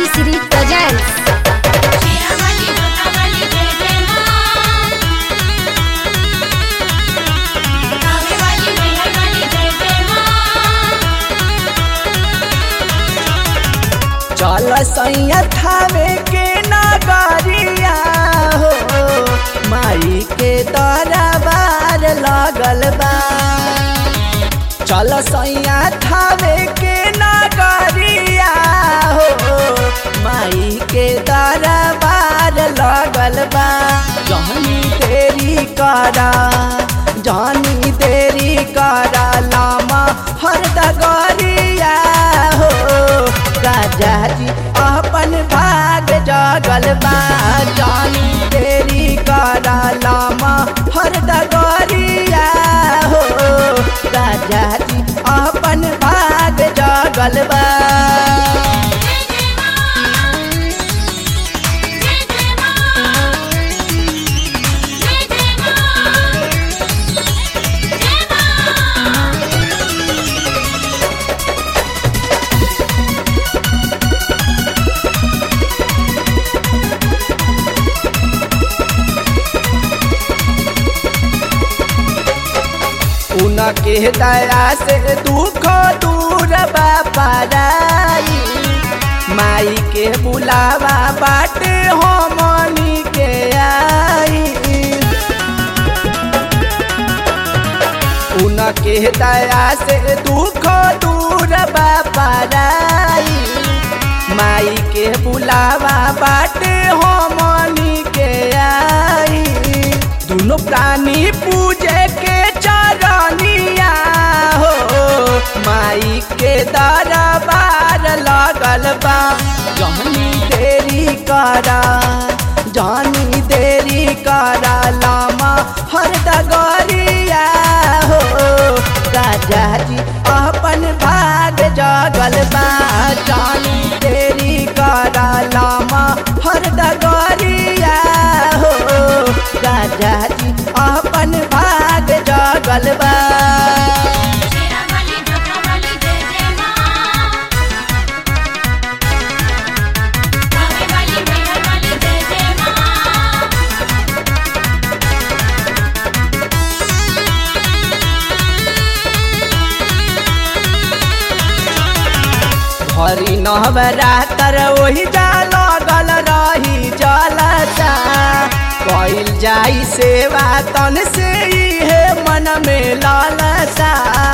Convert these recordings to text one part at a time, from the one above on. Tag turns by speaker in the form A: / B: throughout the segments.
A: City presents
B: Sherawali जोतावाली जय जय मां कावेवाली मेहरवाली जय जय मां
C: चल सैया थावे के नगरिया हो माई के दरबार लगल बा चल सैया थावे के नगरिया हो माई के दरबार लगल बा जहनी देरी करा जहनी देरी करा लामा हर दगरिया हो राजा जी अपन भाग जगल बा जानी तेरी करा लामा हर दगरिया हो राजा जी अपन भाग जगल बा
B: जय जय मां जय जय मां जय जय मां जय मां
C: उनके दया से दुख दूर बापाराई माई के बुलावा बाटे हमनी के आई उनके दया से दुख दूर बापाराई माई के बुलावा बाटे हमनी के आई दोनों प्राणी पूजे के चरनिया हो माई के दरबार लगल बा जहनी देरी करा जहनी देरी करा लामा हर दगरिया हो राजा जी अपन भाग जगल बा जानी देरी करा लामा हर दगरिया हो राजा जी अपन भाग जगल बा
B: शेरावाली जोतावाली जय जय मां कावेवाली मेहरवाली जय जय मां
C: हरी नवरातर वही जा लगल रही जलसा कइल जाई सेवा तन से इहे मन में लालसा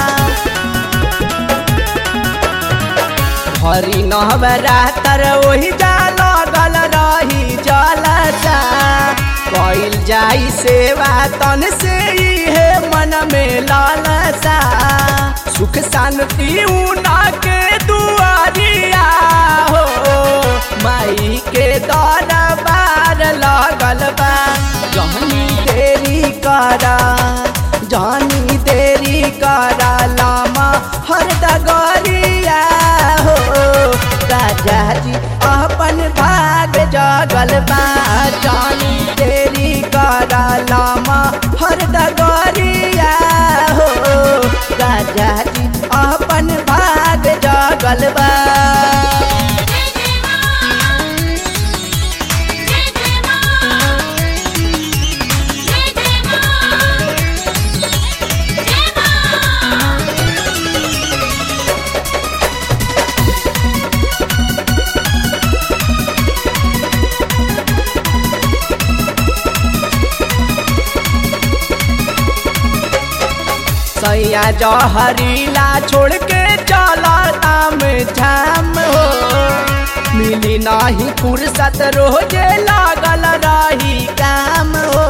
C: हरी नवरातर वही जा लगल रही जलसा कइल जाई सेवा तन से इहे मन में लालसा सुख शांति उना के दुआरिया हो माई के दरबार लगल बा जहनी देरी करा जहनी देरी करा लामा हर दगरिया हो राजा जी अपन भाग जगल बा जानी देरी करा लामा हर दगरिया हो राजा जी अपन भाग जगल बा
B: जय जय मां जय जय मां जय जय मां जय मां
C: सैया जहरीला छोड़ के चला ताम झाम हो मिली नाही फुर्सत रोजे लागल रही काम हो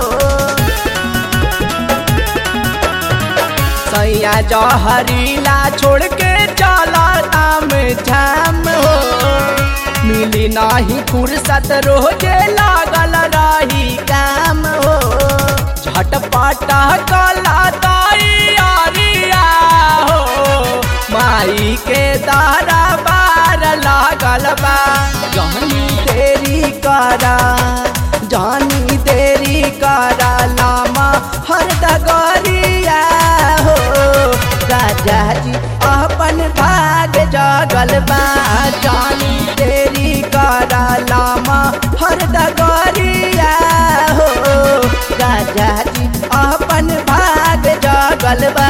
C: सैया जहरीला छोड़ के चला ताम झाम हो मिली नाही फुर्सत रोजे लागल रही काम हो झटपट कला तैयारिया हो माई के दरबार लागल बा जहनी देरी करा जानी देरी करा लामा हर दगरिया हो राजा जी अपन भाग जगल बा जानी तेरी कर राजा जी अपन भाग जगल बा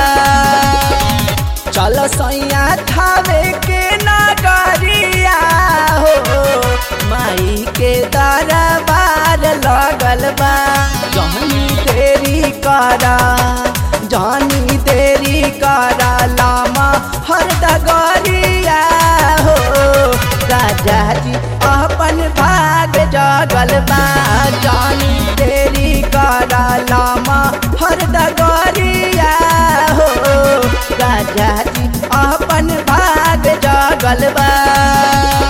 C: चल सैया थावे के नगरिया हो माई के दरबार लगल बा जहनी देरी करा जानी देरी करा लामा हर दगरिया हो राजा जी अपन भाग जगल बा जानी देरी करा लामा हर दगरिया हो राजा जी अपन भाग जगल बा